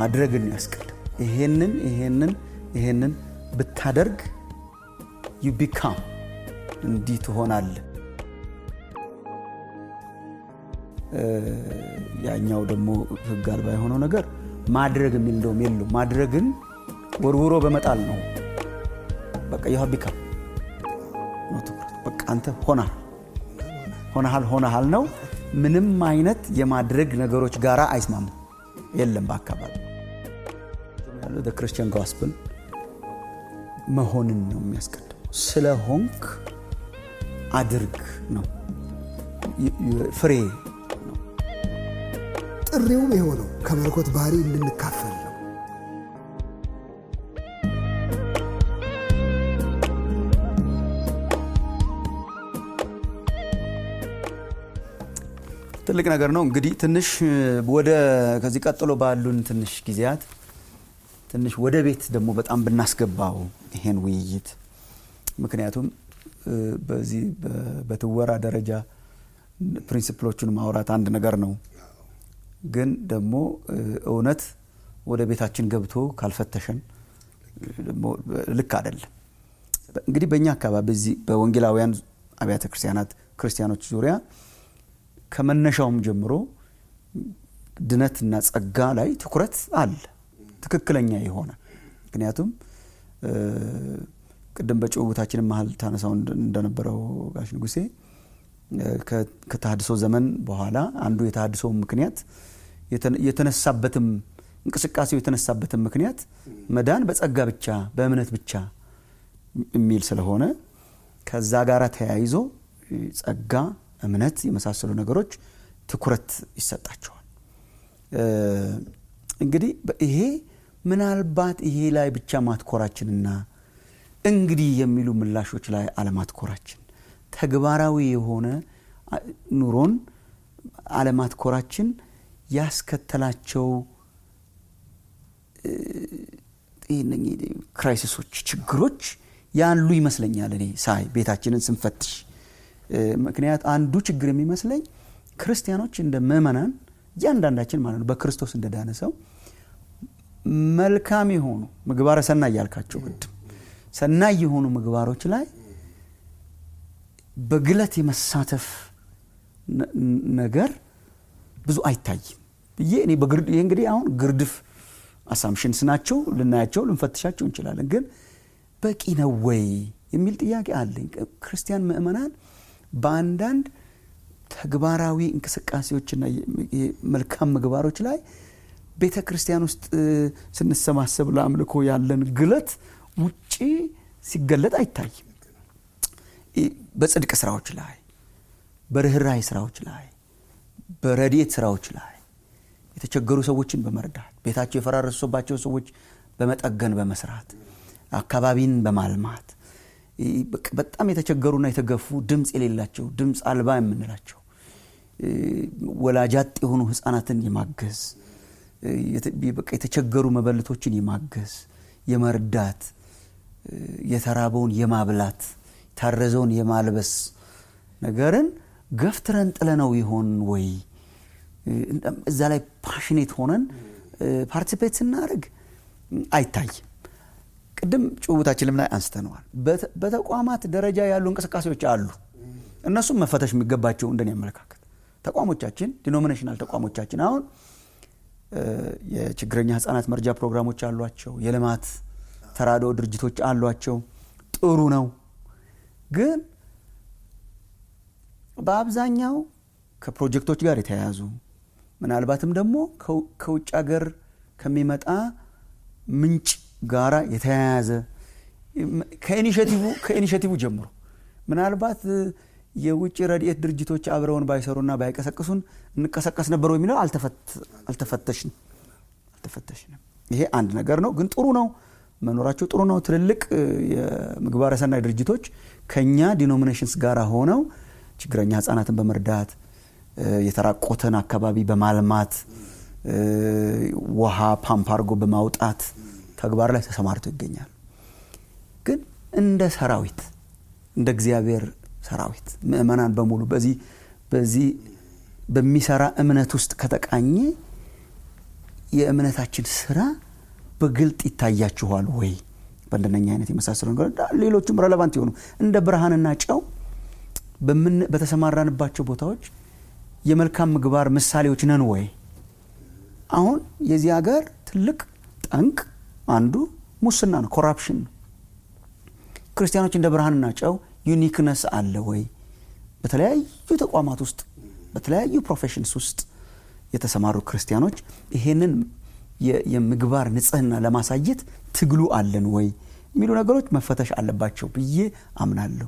ማድረግን ያስቀድም። ይሄንን ይሄንን ይሄንን ብታደርግ ዩ ቢካም እንዲህ ትሆናለህ። ያኛው ደግሞ ህግ አልባ የሆነው ነገር ማድረግ የሚል እንደውም የለው ማድረግን ወርውሮ በመጣል ነው። በቃ ይህ ቢካም ነው ትኩረት። በቃ አንተ ሆናል ሆነሃል ሆነሃል ነው። ምንም አይነት የማድረግ ነገሮች ጋር አይስማሙ የለም በአካባቢ ያለው ክርስቲያን ጋስፕል መሆንን ነው የሚያስቀድመው። ስለ ሆንክ አድርግ ነው ፍሬ ነው። ጥሪውም የሆነው ከመለኮት ባህሪ እንድንካፈል ነው። ትልቅ ነገር ነው። እንግዲህ ትንሽ ወደ ከዚህ ቀጥሎ ባሉን ትንሽ ጊዜያት ትንሽ ወደ ቤት ደግሞ በጣም ብናስገባው ይሄን ውይይት ምክንያቱም በዚህ በትወራ ደረጃ ፕሪንሲፕሎቹን ማውራት አንድ ነገር ነው፣ ግን ደግሞ እውነት ወደ ቤታችን ገብቶ ካልፈተሸን ደግሞ ልክ አይደለም። እንግዲህ በእኛ አካባቢ በዚህ በወንጌላውያን አብያተ ክርስቲያናት ክርስቲያኖች ዙሪያ ከመነሻውም ጀምሮ ድነትና ጸጋ ላይ ትኩረት አለ፣ ትክክለኛ የሆነ ምክንያቱም ቅድም በጭውውታችንም መሀል ታነሳው እንደነበረው ጋሽ ንጉሴ ከተሃድሶ ዘመን በኋላ አንዱ የተሃድሶ ምክንያት የተነሳበትም እንቅስቃሴው የተነሳበትም ምክንያት መዳን በጸጋ ብቻ በእምነት ብቻ የሚል ስለሆነ ከዛ ጋር ተያይዞ ጸጋ፣ እምነት የመሳሰሉ ነገሮች ትኩረት ይሰጣቸዋል። እንግዲህ ይሄ ምናልባት ይሄ ላይ ብቻ ማትኮራችንና እንግዲህ የሚሉ ምላሾች ላይ አለማትኮራችን ተግባራዊ የሆነ ኑሮን አለማትኮራችን ያስከተላቸው ክራይሲሶች፣ ችግሮች ያሉ ይመስለኛል እኔ ሳይ ቤታችንን ስንፈትሽ። ምክንያት አንዱ ችግር የሚመስለኝ ክርስቲያኖች እንደ ምእመናን እያንዳንዳችን ማለት ነው በክርስቶስ እንደዳነ ሰው መልካም የሆኑ ምግባረ ሰናይ እያልካቸው ቅድም ሰናይ የሆኑ ምግባሮች ላይ በግለት የመሳተፍ ነገር ብዙ አይታይም ብዬ እኔ ይህ እንግዲህ አሁን ግርድፍ አሳምሽንስ ናቸው ልናያቸው ልንፈትሻቸው እንችላለን። ግን በቂ ነው ወይ የሚል ጥያቄ አለኝ። ክርስቲያን ምእመናን በአንዳንድ ተግባራዊ እንቅስቃሴዎችና መልካም ምግባሮች ላይ ቤተ ክርስቲያን ውስጥ ስንሰባሰብ ለአምልኮ ያለን ግለት ውጪ ሲገለጥ አይታይም። በጽድቅ ስራዎች ላይ፣ በርኅራይ ስራዎች ላይ፣ በረድኤት ስራዎች ላይ የተቸገሩ ሰዎችን በመርዳት ቤታቸው የፈራረሱባቸው ሰዎች በመጠገን በመስራት አካባቢን በማልማት በጣም የተቸገሩና የተገፉ ድምፅ የሌላቸው ድምፅ አልባ የምንላቸው ወላጃጥ የሆኑ ህፃናትን የማገዝ የተቸገሩ መበለቶችን የማገዝ የመርዳት የተራበውን የማብላት የታረዘውን የማልበስ ነገርን ገፍትረን ጥለነው ይሆን ወይ? እዛ ላይ ፓሽኔት ሆነን ፓርቲሲፔት ስናደርግ አይታይም። ቅድም ጭውውታችንም ላይ አንስተነዋል። በተቋማት ደረጃ ያሉ እንቅስቃሴዎች አሉ። እነሱም መፈተሽ የሚገባቸው እንደኔ አመለካከት ተቋሞቻችን፣ ዲኖሚኔሽናል ተቋሞቻችን አሁን የችግረኛ ህጻናት መርጃ ፕሮግራሞች አሏቸው። የልማት ተራድኦ ድርጅቶች አሏቸው። ጥሩ ነው። ግን በአብዛኛው ከፕሮጀክቶች ጋር የተያያዙ ምናልባትም ደግሞ ከውጭ ሀገር ከሚመጣ ምንጭ ጋራ የተያያዘ ከኢኒሽቲቭ ጀምሮ ምናልባት የውጭ ረድኤት ድርጅቶች አብረውን ባይሰሩና ባይቀሰቅሱን እንቀሰቀስ ነበሩ የሚለው አልተፈተሽንም አልተፈተሽንም። ይሄ አንድ ነገር ነው። ግን ጥሩ ነው መኖራቸው ጥሩ ነው። ትልልቅ የምግባረ ሰናይ ድርጅቶች ከኛ ዲኖሚኔሽንስ ጋር ሆነው ችግረኛ ህጻናትን በመርዳት የተራቆተን አካባቢ በማልማት ውሃ ፓምፕ አድርጎ በማውጣት ተግባር ላይ ተሰማርተው ይገኛሉ። ግን እንደ ሰራዊት እንደ እግዚአብሔር ሰራዊት ምእመናን በሙሉ በዚህ በዚህ በሚሰራ እምነት ውስጥ ከተቃኘ የእምነታችን ስራ በግልጥ ይታያችኋል ወይ? በእንደነኛ አይነት የመሳሰሉ ነገር ሌሎችም ረለቫንት የሆኑ እንደ ብርሃንና ጨው በተሰማራንባቸው ቦታዎች የመልካም ምግባር ምሳሌዎች ነን ወይ? አሁን የዚህ ሀገር ትልቅ ጠንቅ አንዱ ሙስና ነው፣ ኮራፕሽን ነው። ክርስቲያኖች እንደ ብርሃንና ጨው ዩኒክነስ አለ ወይ? በተለያዩ ተቋማት ውስጥ በተለያዩ ፕሮፌሽንስ ውስጥ የተሰማሩ ክርስቲያኖች ይሄንን የምግባር ንጽህና ለማሳየት ትግሉ አለን ወይ የሚሉ ነገሮች መፈተሽ አለባቸው ብዬ አምናለሁ።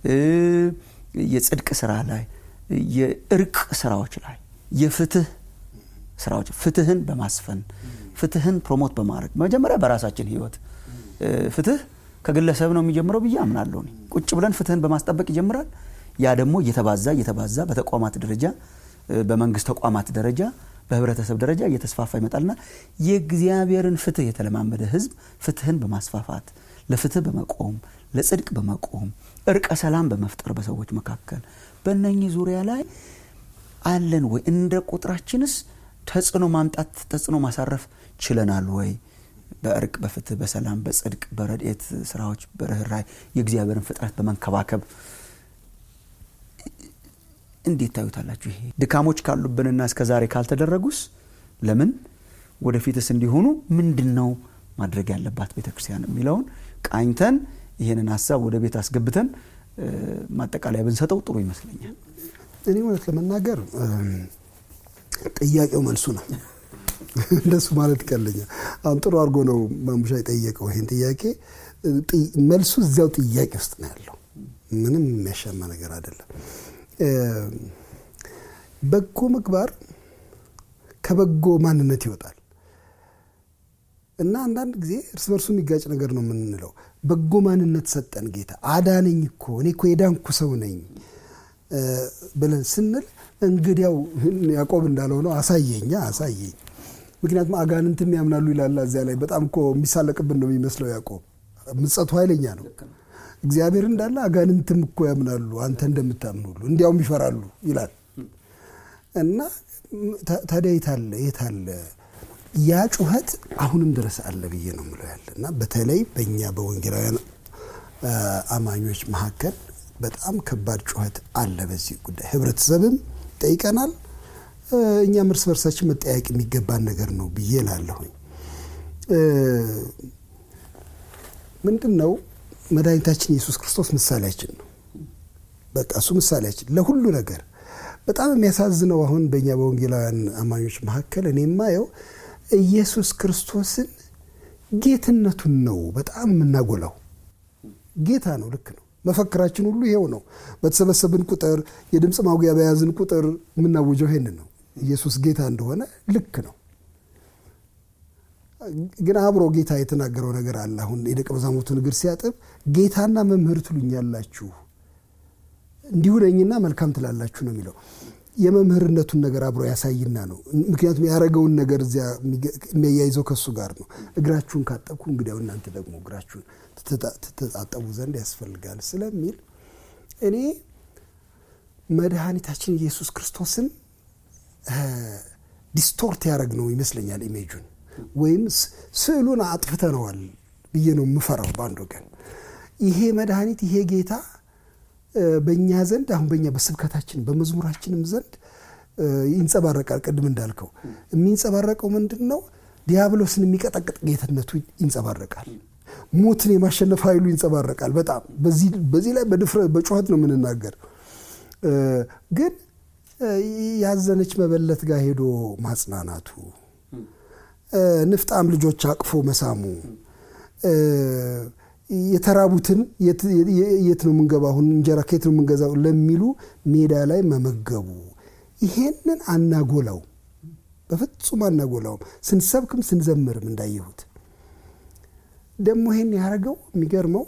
የጽድቅ ስራ ላይ፣ የእርቅ ስራዎች ላይ፣ የፍትህ ስራዎች ፍትህን በማስፈን ፍትህን ፕሮሞት በማድረግ መጀመሪያ በራሳችን ህይወት ፍትህ ከግለሰብ ነው የሚጀምረው ብዬ አምናለሁ። ቁጭ ብለን ፍትህን በማስጠበቅ ይጀምራል። ያ ደግሞ እየተባዛ እየተባዛ በተቋማት ደረጃ በመንግስት ተቋማት ደረጃ በህብረተሰብ ደረጃ እየተስፋፋ ይመጣልና የእግዚአብሔርን ፍትህ የተለማመደ ህዝብ ፍትህን በማስፋፋት ለፍትህ በመቆም ለጽድቅ በመቆም እርቀ ሰላም በመፍጠር በሰዎች መካከል በእነኚህ ዙሪያ ላይ አለን ወይ? እንደ ቁጥራችንስ ተጽዕኖ ማምጣት ተጽዕኖ ማሳረፍ ችለናል ወይ? በእርቅ በፍትህ በሰላም በጽድቅ በረድኤት ስራዎች በርኅራኄ የእግዚአብሔርን ፍጥረት በመንከባከብ እንዴት ታዩታላችሁ? ይሄ ድካሞች ካሉብንና እስከ ዛሬ ካልተደረጉስ ለምን ወደፊትስ እንዲሆኑ ምንድን ነው ማድረግ ያለባት ቤተ ክርስቲያን የሚለውን ቃኝተን ይህንን ሀሳብ ወደ ቤት አስገብተን ማጠቃለያ ብንሰጠው ጥሩ ይመስለኛል። እኔ እውነት ለመናገር ጥያቄው መልሱ ነው። እንደሱ ማለት ይቀለኛል። አሁን ጥሩ አድርጎ ነው ማሙሻ የጠየቀው ይህን ጥያቄ። መልሱ እዚያው ጥያቄ ውስጥ ነው ያለው። ምንም የሚያሻማ ነገር አይደለም። በጎ ምግባር ከበጎ ማንነት ይወጣል እና አንዳንድ ጊዜ እርስ በርሱ የሚጋጭ ነገር ነው የምንለው። በጎ ማንነት ሰጠን ጌታ አዳነኝ እኮ እኔ እኮ የዳንኩ ሰው ነኝ ብለን ስንል እንግዲያው ያዕቆብ እንዳለው ነው አሳየኛ አሳየኝ። ምክንያቱም አጋንንትም ያምናሉ ይላል እዚያ ላይ በጣም እኮ የሚሳለቅብን ነው የሚመስለው ያዕቆብ ምጸቱ ኃይለኛ ነው። እግዚአብሔር እንዳለ አጋንንትም እኮ ያምናሉ አንተ እንደምታምን ሁሉ እንዲያውም ይፈራሉ ይላል እና ታዲያ የታለ የታለ ያ ጩኸት አሁንም ድረስ አለ ብዬ ነው ምለው ያለ እና በተለይ በእኛ በወንጌላውያን አማኞች መካከል በጣም ከባድ ጩኸት አለ በዚህ ጉዳይ። ህብረተሰብም ጠይቀናል፣ እኛም እርስ በርሳችን መጠያየቅ የሚገባን ነገር ነው ብዬ ላለሁኝ ምንድን ነው መድኃኒታችን ኢየሱስ ክርስቶስ ምሳሌያችን ነው። በቃ እሱ ምሳሌያችን ለሁሉ ነገር። በጣም የሚያሳዝነው አሁን በእኛ በወንጌላውያን አማኞች መካከል እኔ የማየው ኢየሱስ ክርስቶስን ጌትነቱን ነው በጣም የምናጎላው። ጌታ ነው፣ ልክ ነው። መፈክራችን ሁሉ ይሄው ነው። በተሰበሰብን ቁጥር የድምፅ ማጉያ በያዝን ቁጥር የምናውጀው ይሄንን ነው። ኢየሱስ ጌታ እንደሆነ ልክ ነው። ግን አብሮ ጌታ የተናገረው ነገር አለ። አሁን የደቀ መዛሙርቱን እግር ሲያጥብ ጌታና መምህር ትሉኛላችሁ እንዲሁ ነኝና መልካም ትላላችሁ ነው የሚለው። የመምህርነቱን ነገር አብሮ ያሳይና ነው። ምክንያቱም ያደረገውን ነገር እዚያ የሚያያይዘው ከሱ ጋር ነው። እግራችሁን ካጠብኩ እንግዲያው እናንተ ደግሞ እግራችሁን ትተጣጠቡ ዘንድ ያስፈልጋል ስለሚል እኔ መድኃኒታችን ኢየሱስ ክርስቶስን ዲስቶርት ያደረግ ነው ይመስለኛል ኢሜጁን ወይም ስዕሉን አጥፍተነዋል ብዬ ነው የምፈራው። በአንድ ወገን ይሄ መድኃኒት ይሄ ጌታ በእኛ ዘንድ አሁን በእኛ በስብከታችን በመዝሙራችንም ዘንድ ይንጸባረቃል። ቅድም እንዳልከው የሚንጸባረቀው ምንድን ነው? ዲያብሎስን የሚቀጠቅጥ ጌትነቱ ይንጸባረቃል። ሞትን የማሸነፍ ኃይሉ ይንጸባረቃል። በጣም በዚህ ላይ በድፍረት በጩኸት ነው የምንናገር። ግን ያዘነች መበለት ጋር ሄዶ ማጽናናቱ ንፍጣም ልጆች አቅፎ መሳሙ የተራቡትን የት ነው የምንገባ አሁን እንጀራ ከየት ነው የምንገዛው ለሚሉ ሜዳ ላይ መመገቡ ይሄንን አናጎላው፣ በፍጹም አናጎላውም። ስንሰብክም ስንዘምርም እንዳየሁት ደግሞ ይሄን ያደረገው የሚገርመው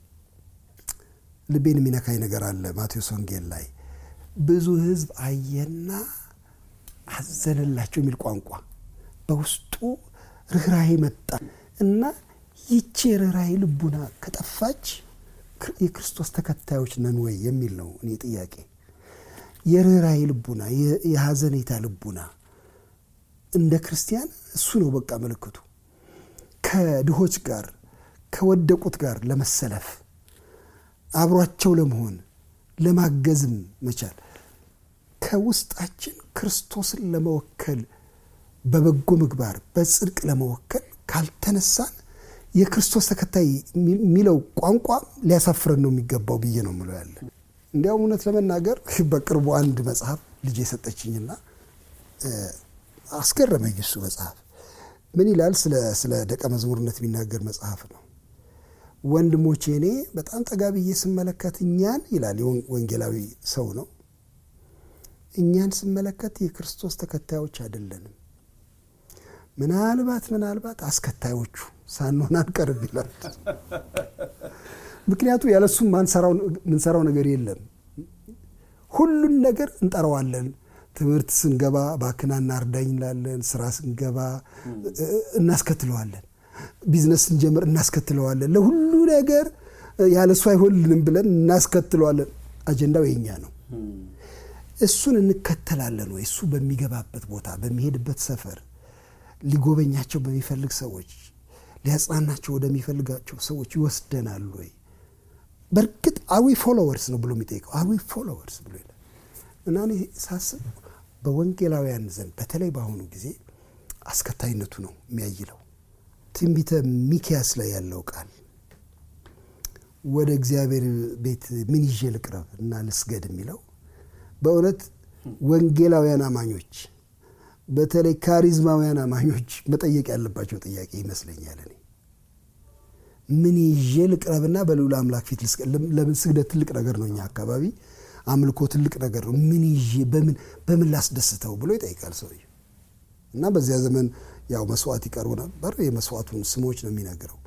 ልቤን የሚነካኝ ነገር አለ ማቴዎስ ወንጌል ላይ ብዙ ሕዝብ አየና አዘነላቸው የሚል ቋንቋ በውስጡ ርኅራሄ መጣ እና ይቺ የርኅራሄ ልቡና ከጠፋች የክርስቶስ ተከታዮች ነን ወይ የሚል ነው እኔ ጥያቄ። የርኅራሄ ልቡና፣ የሐዘኔታ ልቡና እንደ ክርስቲያን እሱ ነው በቃ ምልክቱ። ከድሆች ጋር ከወደቁት ጋር ለመሰለፍ አብሯቸው ለመሆን ለማገዝም መቻል ከውስጣችን ክርስቶስን ለመወከል በበጎ ምግባር በጽድቅ ለመወከል ካልተነሳን የክርስቶስ ተከታይ የሚለው ቋንቋ ሊያሳፍረን ነው የሚገባው ብዬ ነው ምለው ያለ። እንዲያውም እውነት ለመናገር በቅርቡ አንድ መጽሐፍ ልጅ የሰጠችኝና አስገረመኝ። እሱ መጽሐፍ ምን ይላል? ስለ ደቀ መዝሙርነት የሚናገር መጽሐፍ ነው። ወንድሞቼ እኔ በጣም ጠጋ ብዬ ስመለከት እኛን ይላል፣ ወንጌላዊ ሰው ነው። እኛን ስመለከት የክርስቶስ ተከታዮች አይደለንም። ምናልባት ምናልባት አስከታዮቹ ሳንሆን አንቀርም ይላል። ምክንያቱ ያለሱም ምንሰራው ነገር የለም። ሁሉን ነገር እንጠራዋለን። ትምህርት ስንገባ ባክናና እርዳኝ እንላለን። ስራ ስንገባ እናስከትለዋለን። ቢዝነስ ስንጀምር እናስከትለዋለን። ለሁሉ ነገር ያለሱ አይሆንልንም ብለን እናስከትለዋለን። አጀንዳው የኛ ነው። እሱን እንከተላለን ወይ? እሱ በሚገባበት ቦታ በሚሄድበት ሰፈር ሊጎበኛቸው በሚፈልግ ሰዎች ሊያጽናናቸው ወደሚፈልጋቸው ሰዎች ይወስደናል ወይ? በእርግጥ አዊ ፎሎወርስ ነው ብሎ የሚጠይቀው አዊ ፎሎወርስ ብሎ ይላል እና እኔ ሳስብ በወንጌላውያን ዘንድ በተለይ በአሁኑ ጊዜ አስከታይነቱ ነው የሚያይለው። ትንቢተ ሚኪያስ ላይ ያለው ቃል ወደ እግዚአብሔር ቤት ምን ይዤ ልቅረብ እና ልስገድ የሚለው በእውነት ወንጌላውያን አማኞች በተለይ ካሪዝማውያን አማኞች መጠየቅ ያለባቸው ጥያቄ ይመስለኛል። እኔ ምን ይዤ ልቅረብና በልዑል አምላክ ፊት ልስገድ? ለምን ስግደት ትልቅ ነገር ነው፣ እኛ አካባቢ አምልኮ ትልቅ ነገር ነው። ምን ይዤ በምን በምን ላስደስተው ብሎ ይጠይቃል ሰውዬው። እና በዚያ ዘመን ያው መስዋዕት ይቀርቡ ነበር። የመስዋዕቱን ስሞች ነው የሚነግረው።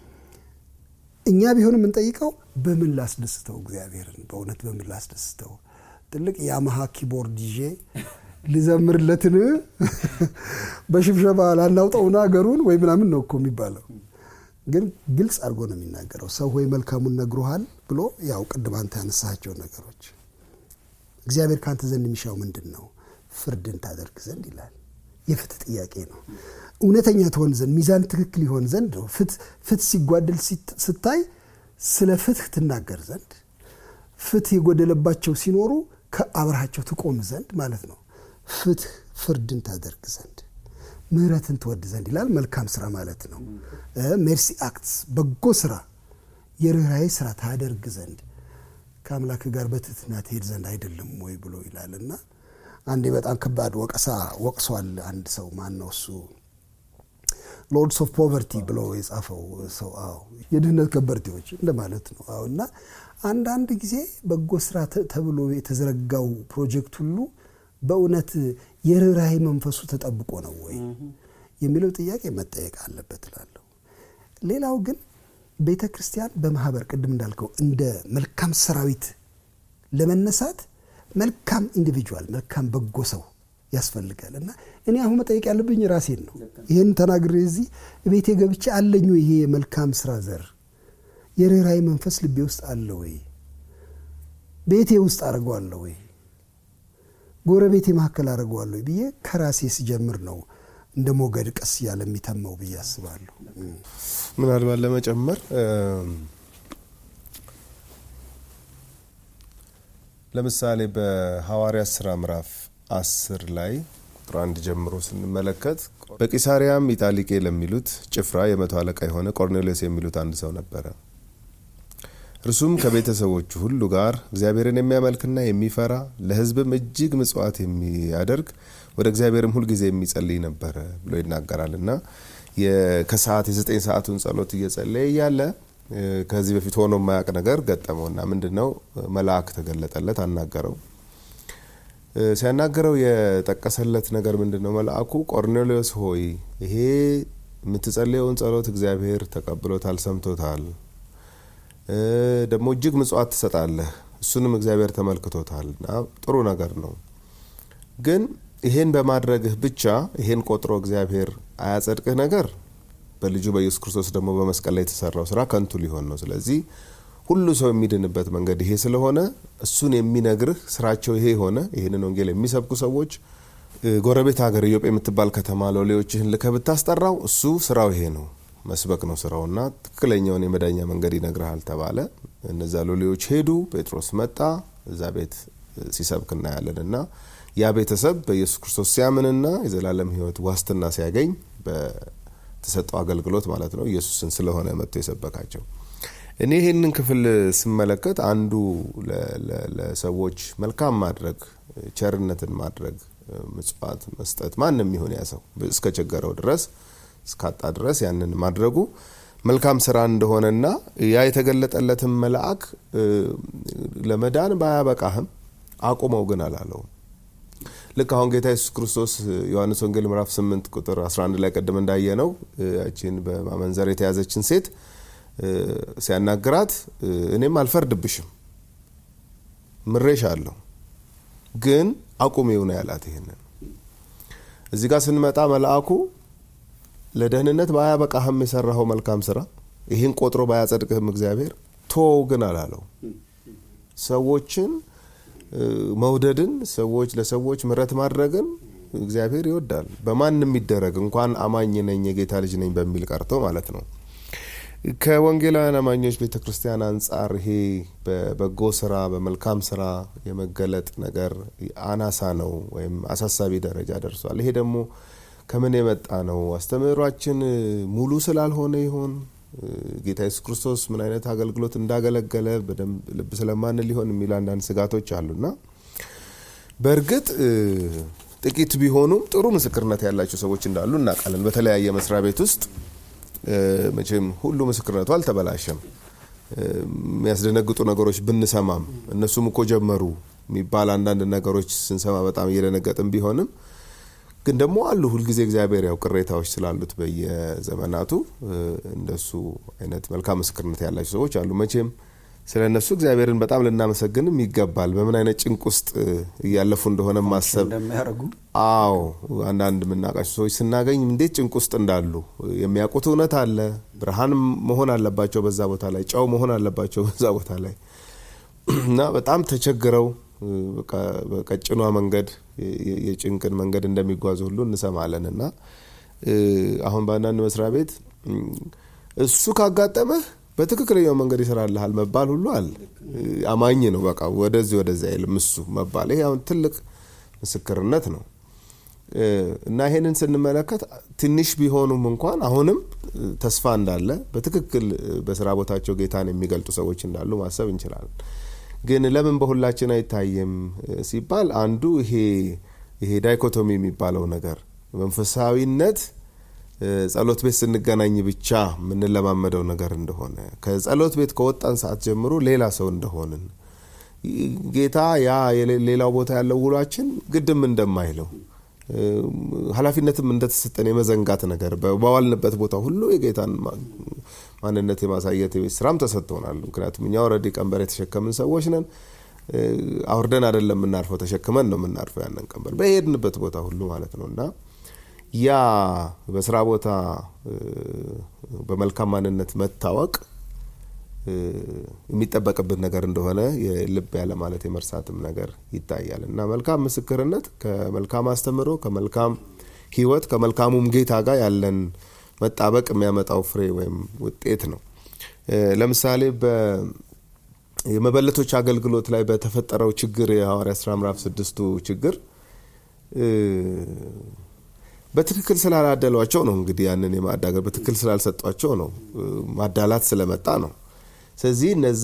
እኛ ቢሆን የምንጠይቀው በምን ላስደስተው እግዚአብሔርን፣ በእውነት በምን ላስደስተው ትልቅ የያማሃ ኪቦርድ ይዤ ልዘምርለትን በሽብሸባ ላናውጠውና ሀገሩን ወይ ምናምን ነው እኮ የሚባለው። ግን ግልጽ አድርጎ ነው የሚናገረው። ሰው ሆይ መልካሙን ነግሮሃል ብሎ ያው ቅድም አንተ ያነሳቸው ነገሮች እግዚአብሔር ከአንተ ዘንድ የሚሻው ምንድን ነው? ፍርድን ታደርግ ዘንድ ይላል። የፍትህ ጥያቄ ነው። እውነተኛ ትሆን ዘንድ ሚዛን ትክክል ይሆን ዘንድ ነው። ፍትህ ሲጓደል ስታይ ስለ ፍትህ ትናገር ዘንድ ፍትህ የጎደለባቸው ሲኖሩ ከአብረሃቸው ትቆም ዘንድ ማለት ነው። ፍትህ ፍርድን ታደርግ ዘንድ ምሕረትን ትወድ ዘንድ ይላል። መልካም ስራ ማለት ነው። ሜርሲ አክትስ በጎ ስራ የርኅራኄ ስራ ታደርግ ዘንድ ከአምላክ ጋር በትህትና ትሄድ ዘንድ አይደለም ወይ ብሎ ይላል እና አንዴ በጣም ከባድ ወቀሳ ወቅሷል አንድ ሰው ማን ነው እሱ ሎርድስ ኦፍ ፖቨርቲ ብሎ የጻፈው ሰው አዎ የድህነት ከበርቴዎች እንደማለት ነው አዎ እና አንዳንድ ጊዜ በጎ ስራ ተብሎ የተዘረጋው ፕሮጀክት ሁሉ በእውነት የርኅራኄ መንፈሱ ተጠብቆ ነው ወይ የሚለው ጥያቄ መጠየቅ አለበት እላለሁ። ሌላው ግን ቤተ ክርስቲያን በማህበር ቅድም እንዳልከው እንደ መልካም ሰራዊት ለመነሳት መልካም ኢንዲቪጁዋል መልካም በጎ ሰው ያስፈልጋል እና እኔ አሁን መጠየቅ ያለብኝ ራሴን ነው። ይህን ተናግሬ እዚህ ቤቴ ገብቼ አለኝ ይሄ የመልካም ስራ ዘር የርኅራኄ መንፈስ ልቤ ውስጥ አለ ወይ? ቤቴ ውስጥ አድርገዋለሁ ወይ? ጎረቤቴ መካከል አድርገዋለሁ ወይ ብዬ ከራሴ ስጀምር ነው እንደ ሞገድ ቀስ እያለ የሚተመው ብዬ አስባለሁ። ምናልባት ለመጨመር ለምሳሌ በሐዋርያት ስራ ምዕራፍ አስር ላይ ቁጥር አንድ ጀምሮ ስንመለከት በቂሳሪያም ኢጣሊቄ ለሚሉት ጭፍራ የመቶ አለቃ የሆነ ቆርኔሌዎስ የሚሉት አንድ ሰው ነበረ። እርሱም ከቤተሰቦቹ ሁሉ ጋር እግዚአብሔርን የሚያመልክና የሚፈራ ለሕዝብም እጅግ ምጽዋት የሚያደርግ ወደ እግዚአብሔርም ሁልጊዜ የሚጸልይ ነበረ ብሎ ይናገራል እና ከሰዓት የዘጠኝ ሰዓቱን ጸሎት እየጸለየ እያለ ከዚህ በፊት ሆኖ የማያውቅ ነገር ገጠመውና ምንድን ነው መልአክ ተገለጠለት፣ አናገረው። ሲያናገረው የጠቀሰለት ነገር ምንድን ነው? መልአኩ ቆርኔሌዎስ ሆይ ይሄ የምትጸልየውን ጸሎት እግዚአብሔር ተቀብሎታል፣ ሰምቶታል ደግሞ እጅግ ምጽዋት ትሰጣለህ። እሱንም እግዚአብሔር ተመልክቶታል እና ጥሩ ነገር ነው። ግን ይሄን በማድረግህ ብቻ ይሄን ቆጥሮ እግዚአብሔር አያጸድቅህ ነገር በልጁ በኢየሱስ ክርስቶስ ደግሞ በመስቀል ላይ የተሰራው ስራ ከንቱ ሊሆን ነው። ስለዚህ ሁሉ ሰው የሚድንበት መንገድ ይሄ ስለሆነ እሱን የሚነግርህ ስራቸው ይሄ የሆነ ይህንን ወንጌል የሚሰብኩ ሰዎች ጎረቤት ሀገር ኢዮጴ የምትባል ከተማ ሎሌዎችህን ልከህ ብታስጠራው እሱ ስራው ይሄ ነው፣ መስበክ ነው ስራውና ትክክለኛውን የመዳኛ መንገድ ይነግርሃል ተባለ። እነዛ ሎሌዎች ሄዱ። ጴጥሮስ መጣ። እዛ ቤት ሲሰብክ እናያለን እና ያ ቤተሰብ በኢየሱስ ክርስቶስ ሲያምንና የዘላለም ሕይወት ዋስትና ሲያገኝ በተሰጠው አገልግሎት ማለት ነው ኢየሱስን ስለሆነ መጥቶ የሰበካቸው። እኔ ይህንን ክፍል ስመለከት አንዱ ለሰዎች መልካም ማድረግ፣ ቸርነትን ማድረግ፣ ምጽዋት መስጠት ማንም ይሁን ያ ሰው እስከ ቸገረው ድረስ እስካጣ ድረስ ያንን ማድረጉ መልካም ስራ እንደሆነና ያ የተገለጠለትን መልአክ ለመዳን ባያበቃህም አቁመው ግን አላለውም። ልክ አሁን ጌታ ኢየሱስ ክርስቶስ ዮሐንስ ወንጌል ምዕራፍ 8 ቁጥር 11 ላይ ቀደም እንዳየነው ያችን በማመንዘር የተያዘችን ሴት ሲያናግራት እኔም አልፈርድብሽም ምሬሽ አለሁ ግን አቁሜው ነው ያላት። ይሄንን እዚህ ጋር ስንመጣ መልአኩ ለደህንነት ባያበቃህም የሰራኸው መልካም ስራ ይህን ቆጥሮ ባያጸድቅህም እግዚአብሔር ቶው ግን አላለው። ሰዎችን መውደድን ሰዎች ለሰዎች ምረት ማድረግን እግዚአብሔር ይወዳል። በማንም የሚደረግ እንኳን አማኝ ነኝ የጌታ ልጅ ነኝ በሚል ቀርቶ ማለት ነው። ከወንጌላውያን አማኞች ቤተ ክርስቲያን አንጻር ይሄ በበጎ ስራ በመልካም ስራ የመገለጥ ነገር አናሳ ነው ወይም አሳሳቢ ደረጃ ደርሷል። ይሄ ደግሞ ከምን የመጣ ነው? አስተምህሯችን ሙሉ ስላልሆነ ይሆን? ጌታ ኢየሱስ ክርስቶስ ምን አይነት አገልግሎት እንዳገለገለ በደንብ ልብ ስለማን ሊሆን የሚሉ አንዳንድ ስጋቶች አሉና በእርግጥ ጥቂት ቢሆኑም ጥሩ ምስክርነት ያላቸው ሰዎች እንዳሉ እናውቃለን። በተለያየ መስሪያ ቤት ውስጥ መቼም ሁሉ ምስክርነቱ አልተበላሸም። የሚያስደነግጡ ነገሮች ብንሰማም እነሱም እኮ ጀመሩ የሚባል አንዳንድ ነገሮች ስንሰማ በጣም እየደነገጥን ቢሆንም ግን ደግሞ አሉ ሁልጊዜ እግዚአብሔር ያው ቅሬታዎች ስላሉት በየዘመናቱ እንደሱ አይነት መልካም ምስክርነት ያላቸው ሰዎች አሉ። መቼም ስለ እነሱ እግዚአብሔርን በጣም ልናመሰግንም ይገባል። በምን አይነት ጭንቅ ውስጥ እያለፉ እንደሆነ ማሰብ እንደሚያደርጉ አዎ አንዳንድ የምናውቃቸው ሰዎች ስናገኝ እንዴት ጭንቅ ውስጥ እንዳሉ የሚያውቁት እውነት አለ። ብርሃን መሆን አለባቸው በዛ ቦታ ላይ፣ ጨው መሆን አለባቸው በዛ ቦታ ላይ እና በጣም ተቸግረው በቀጭኗ መንገድ የጭንቅን መንገድ እንደሚጓዙ ሁሉ እንሰማለን እና አሁን በአንዳንድ መስሪያ ቤት እሱ ካጋጠመህ በትክክለኛው መንገድ ይሰራልሃል መባል ሁሉ አለ። አማኝ ነው በቃ ወደዚህ ወደዚ አይልም እሱ መባል። ይሄ አሁን ትልቅ ምስክርነት ነው እና ይሄንን ስንመለከት ትንሽ ቢሆኑም እንኳን አሁንም ተስፋ እንዳለ በትክክል በስራ ቦታቸው ጌታን የሚገልጡ ሰዎች እንዳሉ ማሰብ እንችላለን። ግን ለምን በሁላችን አይታይም ሲባል አንዱ ይሄ ይሄ ዳይኮቶሚ የሚባለው ነገር መንፈሳዊነት ጸሎት ቤት ስንገናኝ ብቻ የምንለማመደው ነገር እንደሆነ ከጸሎት ቤት ከወጣን ሰዓት ጀምሮ ሌላ ሰው እንደሆንን ጌታ ያ ሌላው ቦታ ያለው ውሏችን ግድም እንደማይለው ኃላፊነትም እንደተሰጠን የመዘንጋት ነገር በዋልንበት ቦታ ሁሉ የጌታን ማንነት የማሳየት የቤት ስራም ተሰጥቶናል። ምክንያቱም እኛ ወረዲ ቀንበር የተሸከምን ሰዎች ነን። አውርደን አይደለም የምናርፈው፣ ተሸክመን ነው የምናርፈው ያንን ቀንበር በሄድንበት ቦታ ሁሉ ማለት ነው እና ያ በስራ ቦታ በመልካም ማንነት መታወቅ የሚጠበቅብን ነገር እንደሆነ የልብ ያለ ማለት የመርሳትም ነገር ይታያል እና መልካም ምስክርነት ከመልካም አስተምሮ ከመልካም ሕይወት ከመልካሙም ጌታ ጋር ያለን መጣበቅ የሚያመጣው ፍሬ ወይም ውጤት ነው። ለምሳሌ የመበለቶች አገልግሎት ላይ በተፈጠረው ችግር የሐዋርያ ስራ ምዕራፍ ስድስቱ ችግር በትክክል ስላላደሏቸው ነው። እንግዲህ ያንን የማዳገር በትክክል ስላልሰጧቸው ነው። ማዳላት ስለመጣ ነው። ስለዚህ እነዛ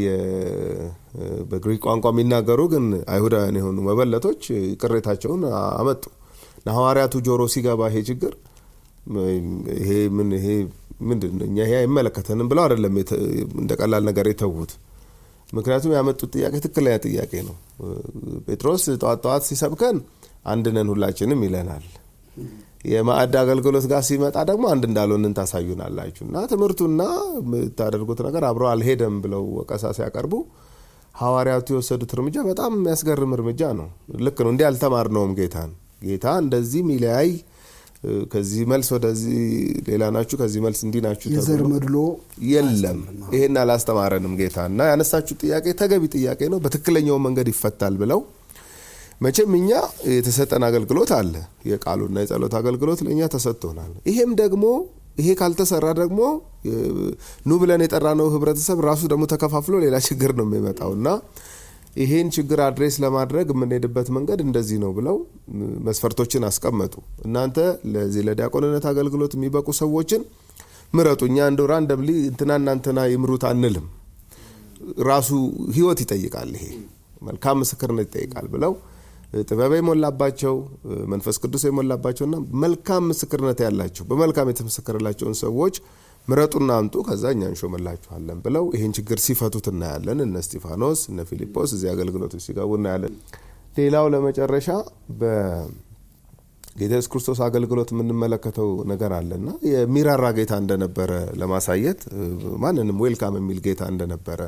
በግሪክ ቋንቋ የሚናገሩ ግን አይሁዳውያን የሆኑ መበለቶች ቅሬታቸውን አመጡ እና ሐዋርያቱ ጆሮ ሲገባ ይሄ ችግር ይሄ ምን ይሄ ምንድን ነው እኛ ይሄ አይመለከተንም ብለው አይደለም እንደ ቀላል ነገር የተዉት። ምክንያቱም ያመጡት ጥያቄ ትክክለኛ ጥያቄ ነው። ጴጥሮስ ጠዋት ጠዋት ሲሰብከን አንድ ነን ሁላችንም ይለናል። የማዕድ አገልግሎት ጋር ሲመጣ ደግሞ አንድ እንዳልሆንን ታሳዩናላችሁ እና ትምህርቱና የምታደርጉት ነገር አብሮ አልሄደም ብለው ወቀሳ ሲያቀርቡ ሐዋርያቱ የወሰዱት እርምጃ በጣም የሚያስገርም እርምጃ ነው። ልክ ነው። እንዲህ አልተማርነውም ጌታን ጌታ እንደዚህ ሚለያይ ከዚህ መልስ ወደዚህ ሌላ ናችሁ፣ ከዚህ መልስ እንዲህ ናችሁ የዘር መድሎ የለም። ይሄን አላስተማረንም ጌታ እና ያነሳችሁ ጥያቄ ተገቢ ጥያቄ ነው፣ በትክክለኛው መንገድ ይፈታል ብለው መቼም እኛ የተሰጠን አገልግሎት አለ። የቃሉና የጸሎት አገልግሎት ለእኛ ተሰጥቶናል። ይሄም ደግሞ ይሄ ካልተሰራ ደግሞ ኑ ብለን የጠራነው ህብረተሰብ ራሱ ደግሞ ተከፋፍሎ ሌላ ችግር ነው የሚመጣው እና ይሄን ችግር አድሬስ ለማድረግ የምንሄድበት መንገድ እንደዚህ ነው ብለው መስፈርቶችን አስቀመጡ። እናንተ ለዚህ ለዲያቆንነት አገልግሎት የሚበቁ ሰዎችን ምረጡ። እኛ እንደ ራንደምሊ እንትና እናንትና ይምሩት አንልም። ራሱ ህይወት ይጠይቃል። ይሄ መልካም ምስክርነት ይጠይቃል ብለው ጥበብ የሞላባቸው መንፈስ ቅዱስ የሞላባቸውና መልካም ምስክርነት ያላቸው በመልካም የተመሰከረላቸውን ሰዎች ምረጡና አምጡ፣ ከዛ እኛ እንሾመላችኋለን ብለው ይህን ችግር ሲፈቱት እናያለን። እነ እስጢፋኖስ እነ ፊልጶስ እዚህ አገልግሎቶች ሲገቡ እናያለን። ሌላው ለመጨረሻ በጌታ ኢየሱስ ክርስቶስ አገልግሎት የምንመለከተው ነገር አለና የሚራራ ጌታ እንደነበረ ለማሳየት ማንንም ዌልካም የሚል ጌታ እንደነበረ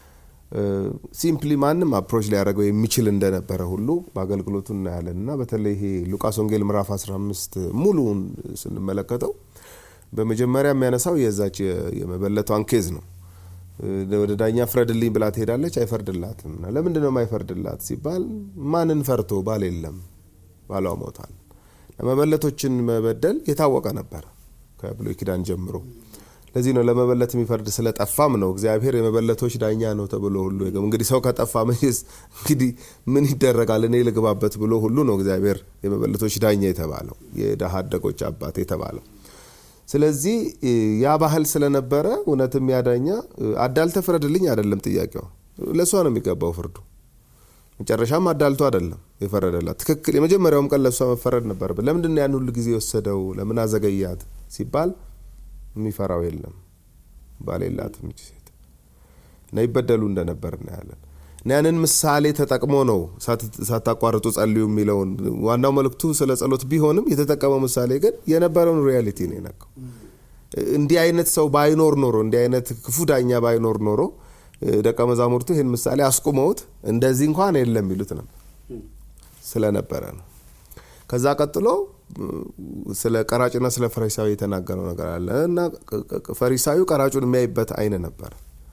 ሲምፕሊ ማንም አፕሮች ሊያደርገው የሚችል እንደነበረ ሁሉ በአገልግሎቱ እናያለን እና በተለይ ይሄ ሉቃስ ወንጌል ምዕራፍ 15 ሙሉውን ስንመለከተው በመጀመሪያ የሚያነሳው የዛች የመበለቷን ኬዝ ነው። ወደ ዳኛ ፍረድልኝ ብላ ትሄዳለች፣ አይፈርድላትም። እና ለምንድን ነው የማይፈርድላት ሲባል ማንን ፈርቶ ባል የለም፣ ባሏ ሞቷል። መበለቶችን መበደል የታወቀ ነበረ ከብሉይ ኪዳን ጀምሮ። ለዚህ ነው ለመበለት የሚፈርድ ስለጠፋም ነው እግዚአብሔር የመበለቶች ዳኛ ነው ተብሎ ሁሉ እንግዲህ ሰው ከጠፋ መቼስ እንግዲህ ምን ይደረጋል እኔ ልግባበት ብሎ ሁሉ ነው እግዚአብሔር የመበለቶች ዳኛ የተባለው የድሃ አደጎች አባት የተባለው። ስለዚህ ያ ባህል ስለነበረ እውነትም ያዳኛ አዳልተ ፍረድልኝ አይደለም ጥያቄው፣ ለእሷ ነው የሚገባው ፍርዱ። መጨረሻም አዳልቶ አይደለም የፈረደላት ትክክል። የመጀመሪያውም ቀን ለእሷ መፈረድ ነበር። ለምንድን ያን ሁሉ ጊዜ የወሰደው ለምን አዘገያት ሲባል የሚፈራው የለም ባል የላትም ይቺ ሴት እና ይበደሉ እንደነበር እናያለን። እና ያንን ምሳሌ ተጠቅሞ ነው ሳታቋርጡ ጸልዩ የሚለውን ዋናው መልእክቱ ስለ ጸሎት ቢሆንም የተጠቀመው ምሳሌ ግን የነበረውን ሪያሊቲ ነው የነካው። እንዲህ አይነት ሰው ባይኖር ኖሮ እንዲህ አይነት ክፉ ዳኛ ባይኖር ኖሮ ደቀ መዛሙርቱ ይህን ምሳሌ አስቁመውት እንደዚህ እንኳን የለም ይሉት ነበር ስለነበረ ነው። ከዛ ቀጥሎ ስለ ቀራጭና ስለ ፈሪሳዊ የተናገረው ነገር አለ እና ፈሪሳዊው ቀራጩን የሚያይበት አይን ነበር።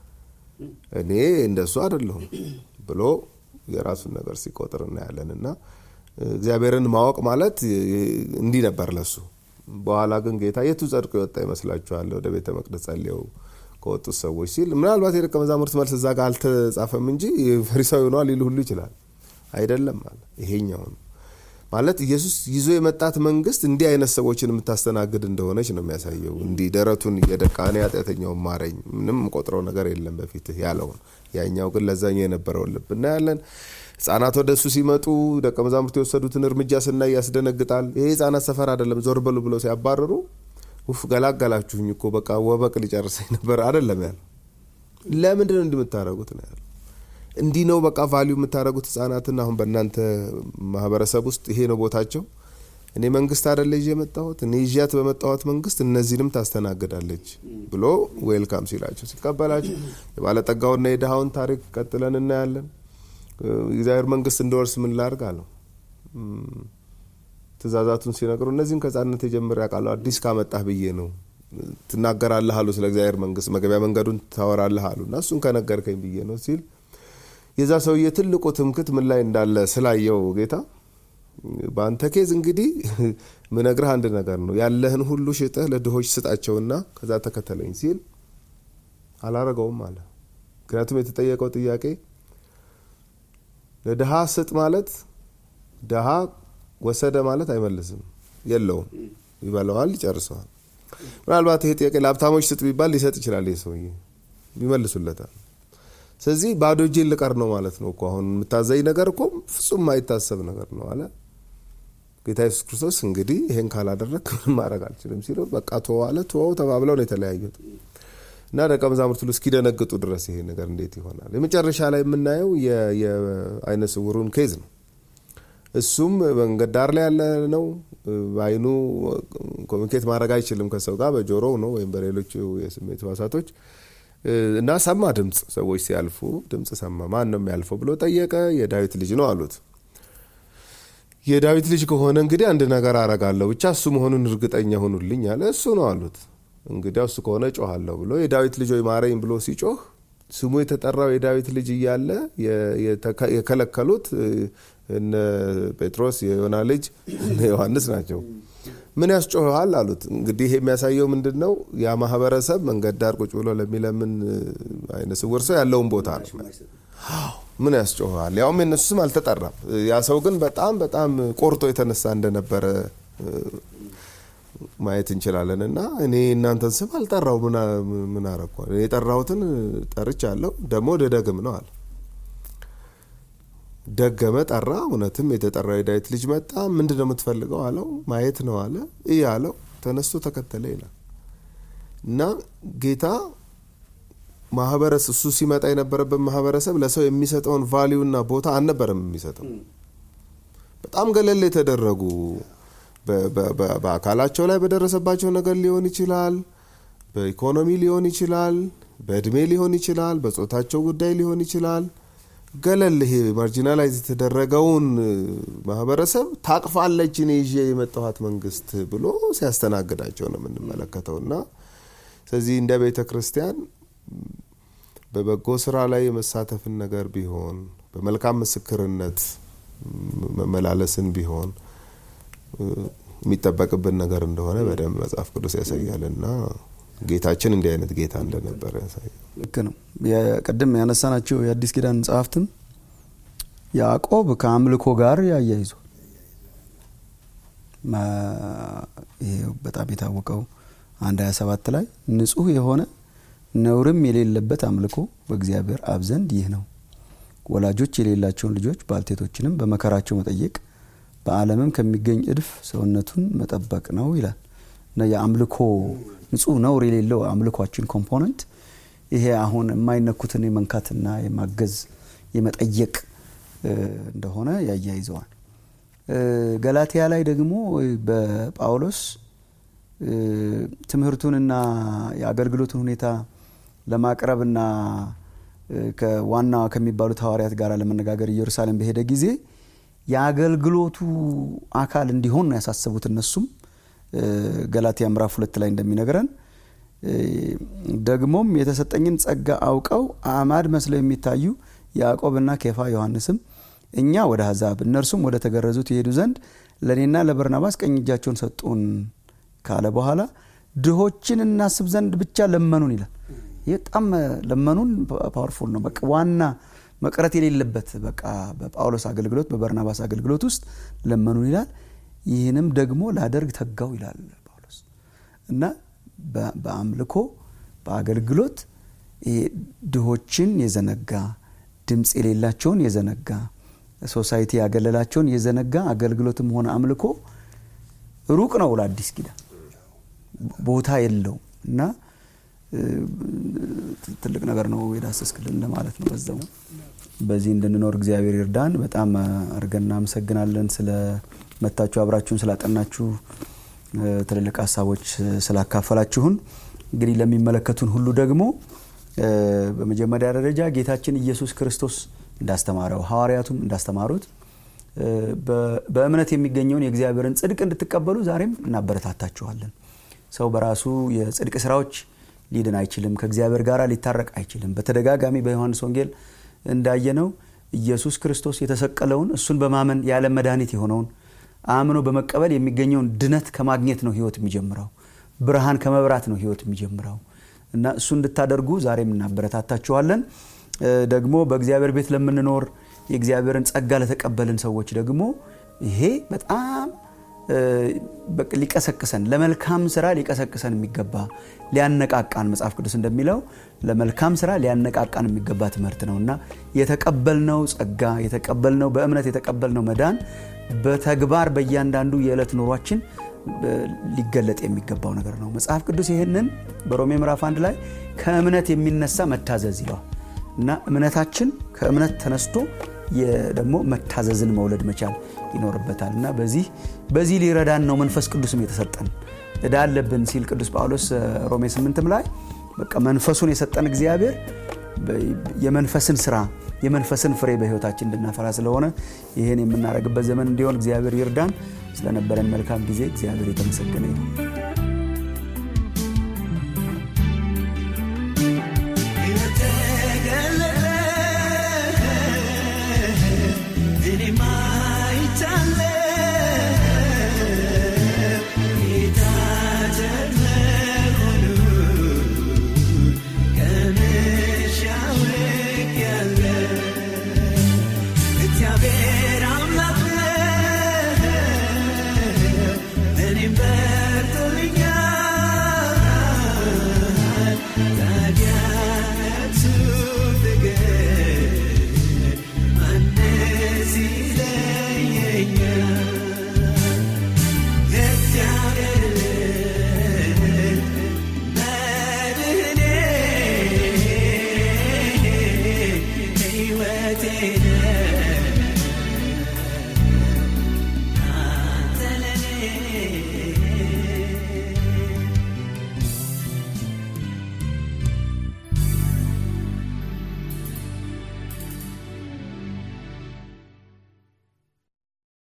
እኔ እንደሱ አይደለሁም ብሎ የራሱን ነገር ሲቆጥር እናያለን። እና እግዚአብሔርን ማወቅ ማለት እንዲህ ነበር ለሱ። በኋላ ግን ጌታ የቱ ጸድቆ የወጣ ይመስላችኋል ወደ ቤተ መቅደስ ጸልየው ከወጡት ሰዎች ሲል ምናልባት የደቀ መዛሙርት መልስ እዛ ጋር አልተጻፈም እንጂ ፈሪሳዊ ሆኗል ሊል ሁሉ ይችላል። አይደለም አለ ይሄኛው ነው ማለት ኢየሱስ ይዞ የመጣት መንግስት እንዲህ አይነት ሰዎችን የምታስተናግድ እንደሆነች ነው የሚያሳየው። እንዲህ ደረቱን እየደቃ እኔ ኃጢአተኛውን ማረኝ፣ ምንም ቆጥረው ነገር የለም በፊትህ ያለውን። ያኛው ግን ለዛኛው የነበረውን ልብ እናያለን። ህጻናት ወደ እሱ ሲመጡ ደቀ መዛሙርት የወሰዱትን እርምጃ ስናይ ያስደነግጣል። ይሄ ህጻናት ሰፈር አይደለም፣ ዞር በሉ ብለው ሲያባረሩ ውፍ ገላገላችሁኝ እኮ በቃ ወበቅ ሊጨርሰኝ ነበር አይደለም ያለ። ለምንድን ነው እንዲህ የምታደርጉት ነው ያለ እንዲህ ነው በቃ ቫሊዩ የምታደርጉት ህጻናትን። አሁን በእናንተ ማህበረሰብ ውስጥ ይሄ ነው ቦታቸው። እኔ መንግስት አደለ ይዤ የመጣሁት እኔ ይዣት በመጣሁት መንግስት እነዚህንም ታስተናግዳለች ብሎ ዌልካም ሲላቸው ሲቀበላቸው፣ የባለጠጋውና የድሃውን ታሪክ ቀጥለን እናያለን። እግዚአብሔር መንግስት እንደወርስ ምን ላርግ አለው። ትእዛዛቱን ሲነግሩ እነዚህም ከህጻንነት የጀምር ያውቃሉ አዲስ ካመጣህ ብዬ ነው ትናገራለህ አሉ። ስለ እግዚአብሔር መንግስት መግቢያ መንገዱን ታወራለህ አሉ እና እሱን ከነገርከኝ ብዬ ነው ሲል የዛ ሰውዬ ትልቁ ትምክት ምን ላይ እንዳለ ስላየው ጌታ በአንተ ኬዝ እንግዲህ ምነግርህ አንድ ነገር ነው፣ ያለህን ሁሉ ሽጠህ ለድሆች ስጣቸውና ከዛ ተከተለኝ ሲል አላረገውም አለ። ምክንያቱም የተጠየቀው ጥያቄ ለድሃ ስጥ ማለት ድሃ ወሰደ ማለት አይመልስም፣ የለውም፣ ይበለዋል፣ ይጨርሰዋል። ምናልባት ይሄ ጥያቄ ለሀብታሞች ስጥ ቢባል ሊሰጥ ይችላል፣ ይህ ሰውዬ ይመልሱለታል። ስለዚህ ባዶ እጄን ልቀር ነው ማለት ነው እኮ አሁን የምታዘኝ ነገር እኮ ፍጹም የማይታሰብ ነገር ነው አለ ጌታ ኢየሱስ ክርስቶስ። እንግዲህ ይሄን ካላደረግ ምንም ማድረግ አልችልም ሲለው በቃ ተወው አለ። ተወው ተባብለው ነው የተለያዩት እና ደቀ መዛሙርት ሁሉ እስኪደነግጡ ድረስ ይሄ ነገር እንዴት ይሆናል? የመጨረሻ ላይ የምናየው የአይነ ስውሩን ኬዝ ነው። እሱም መንገድ ዳር ላይ ያለ ነው። በአይኑ ኮሚኒኬት ማድረግ አይችልም ከሰው ጋር በጆሮው ነው ወይም በሌሎች የስሜት ህዋሳቶች እና ሰማ ድምፅ። ሰዎች ሲያልፉ ድምፅ ሰማ። ማን ነው የሚያልፈው ብሎ ጠየቀ። የዳዊት ልጅ ነው አሉት። የዳዊት ልጅ ከሆነ እንግዲህ አንድ ነገር አረጋለሁ፣ ብቻ እሱ መሆኑን እርግጠኛ ሆኑልኝ አለ። እሱ ነው አሉት። እንግዲያ እሱ ከሆነ ጮኋለሁ ብሎ የዳዊት ልጅ ወይ ማረኝ ብሎ ሲጮህ ስሙ የተጠራው የዳዊት ልጅ እያለ የከለከሉት እነ ጴጥሮስ የዮና ልጅ እነ ዮሐንስ ናቸው። ምን ያስጮኸዋል አሉት። እንግዲህ ይሄ የሚያሳየው ምንድን ነው? ያ ማህበረሰብ መንገድ ዳር ቁጭ ብሎ ለሚለምን አይነ ስውር ሰው ያለውን ቦታ ነው። ምን ያስጮኸዋል? ያውም የነሱ ስም አልተጠራም። ያ ሰው ግን በጣም በጣም ቆርጦ የተነሳ እንደነበረ ማየት እንችላለን። እና እኔ እናንተን ስም አልጠራው ምን አረኳ? የጠራሁትን ጠርቻለሁ፣ ደግሞ ልደግም ነው አለ። ደገመ፣ ጠራ። እውነትም የተጠራው የዳዊት ልጅ መጣ። ምንድን ነው የምትፈልገው አለው። ማየት ነው አለ። እይ አለው። ተነስቶ ተከተለ ይላል እና ጌታ ማህበረሰብ እሱ ሲመጣ የነበረበት ማህበረሰብ ለሰው የሚሰጠውን ቫሊዩና ቦታ አልነበረም የሚሰጠው። በጣም ገለል የተደረጉ በአካላቸው ላይ በደረሰባቸው ነገር ሊሆን ይችላል፣ በኢኮኖሚ ሊሆን ይችላል፣ በእድሜ ሊሆን ይችላል፣ በጾታቸው ጉዳይ ሊሆን ይችላል። ገለል ይሄ ማርጂናላይዝ የተደረገውን ማህበረሰብ ታቅፋለች እኔ ይዤ የመጣኋት መንግስት ብሎ ሲያስተናግዳቸው ነው የምንመለከተው እና ስለዚህ እንደ ቤተ ክርስቲያን በበጎ ስራ ላይ የመሳተፍን ነገር ቢሆን በመልካም ምስክርነት መመላለስን ቢሆን የሚጠበቅብን ነገር እንደሆነ በደንብ መጽሐፍ ቅዱስ ያሳያል እና ጌታችን እንዲህ አይነት ጌታ እንደነበረ ያሳያል። ልክ ነው። ቅድም ያነሳናቸው የአዲስ ኪዳን መጽሐፍትም ያዕቆብ ከአምልኮ ጋር ያያይዟል። ይሄ በጣም የታወቀው አንድ 27 ላይ ንጹህ የሆነ ነውርም የሌለበት አምልኮ በእግዚአብሔር አብ ዘንድ ይህ ነው፣ ወላጆች የሌላቸውን ልጆች ባልቴቶችንም በመከራቸው መጠየቅ በዓለምም ከሚገኝ እድፍ ሰውነቱን መጠበቅ ነው ይላል እና የአምልኮ ንጹህ ነውር የሌለው አምልኳችን ኮምፖነንት ይሄ አሁን የማይነኩትን የመንካትና የማገዝ የመጠየቅ እንደሆነ ያያይዘዋል። ገላትያ ላይ ደግሞ በጳውሎስ ትምህርቱንና የአገልግሎቱን ሁኔታ ለማቅረብና ከዋና ከሚባሉት ሐዋርያት ጋር ለመነጋገር ኢየሩሳሌም በሄደ ጊዜ የአገልግሎቱ አካል እንዲሆን ነው ያሳሰቡት። እነሱም ገላትያ ምዕራፍ ሁለት ላይ እንደሚነግረን ደግሞም የተሰጠኝን ጸጋ አውቀው አዕማድ መስለው የሚታዩ ያዕቆብና ኬፋ ዮሐንስም እኛ ወደ አሕዛብ እነርሱም ወደ ተገረዙት ይሄዱ ዘንድ ለእኔና ለበርናባስ ቀኝ እጃቸውን ሰጡን ካለ በኋላ ድሆችን እናስብ ዘንድ ብቻ ለመኑን ይላል። ይህ በጣም ለመኑን ፓወርፉል ነው። በቃ ዋና መቅረት የሌለበት በቃ በጳውሎስ አገልግሎት በበርናባስ አገልግሎት ውስጥ ለመኑን ይላል። ይህንም ደግሞ ላደርግ ተጋው ይላል ጳውሎስ እና በአምልኮ በአገልግሎት ድሆችን የዘነጋ ድምፅ የሌላቸውን የዘነጋ ሶሳይቲ ያገለላቸውን የዘነጋ አገልግሎትም ሆነ አምልኮ ሩቅ ነው ለአዲስ ኪዳን ቦታ የለውም እና ትልቅ ነገር ነው የዳሰስክልን ለማለት ነው። በዛው በዚህ እንድንኖር እግዚአብሔር ይርዳን። በጣም አድርገን እናመሰግናለን ስለ መታችሁ አብራችሁን ስላጠናችሁ ትልልቅ ሀሳቦች ስላካፈላችሁን። እንግዲህ ለሚመለከቱን ሁሉ ደግሞ በመጀመሪያ ደረጃ ጌታችን ኢየሱስ ክርስቶስ እንዳስተማረው ሐዋርያቱም እንዳስተማሩት በእምነት የሚገኘውን የእግዚአብሔርን ጽድቅ እንድትቀበሉ ዛሬም እናበረታታችኋለን። ሰው በራሱ የጽድቅ ስራዎች ሊድን አይችልም። ከእግዚአብሔር ጋር ሊታረቅ አይችልም። በተደጋጋሚ በዮሐንስ ወንጌል እንዳየነው ኢየሱስ ክርስቶስ የተሰቀለውን እሱን በማመን የዓለም መድኃኒት የሆነውን አምኖ በመቀበል የሚገኘውን ድነት ከማግኘት ነው ህይወት የሚጀምረው። ብርሃን ከመብራት ነው ህይወት የሚጀምረው እና እሱ እንድታደርጉ ዛሬም እናበረታታችኋለን። ደግሞ በእግዚአብሔር ቤት ለምንኖር የእግዚአብሔርን ጸጋ ለተቀበልን ሰዎች ደግሞ ይሄ በጣም ሊቀሰቅሰን ለመልካም ስራ ሊቀሰቅሰን የሚገባ ሊያነቃቃን መጽሐፍ ቅዱስ እንደሚለው ለመልካም ስራ ሊያነቃቃን የሚገባ ትምህርት ነው እና የተቀበልነው ጸጋ የተቀበልነው በእምነት የተቀበልነው መዳን በተግባር በእያንዳንዱ የዕለት ኑሯችን ሊገለጥ የሚገባው ነገር ነው። መጽሐፍ ቅዱስ ይህንን በሮሜ ምዕራፍ አንድ ላይ ከእምነት የሚነሳ መታዘዝ ይለዋል እና እምነታችን ከእምነት ተነስቶ ደግሞ መታዘዝን መውለድ መቻል ይኖርበታል እና በዚህ በዚህ ሊረዳን ነው መንፈስ ቅዱስም የተሰጠን እዳ አለብን ሲል ቅዱስ ጳውሎስ ሮሜ ስምንትም ላይ በቃ መንፈሱን የሰጠን እግዚአብሔር የመንፈስን ስራ የመንፈስን ፍሬ በህይወታችን እንድናፈራ ስለሆነ ይህን የምናደርግበት ዘመን እንዲሆን እግዚአብሔር ይርዳን። ስለነበረን መልካም ጊዜ እግዚአብሔር የተመሰገነ ይሁን።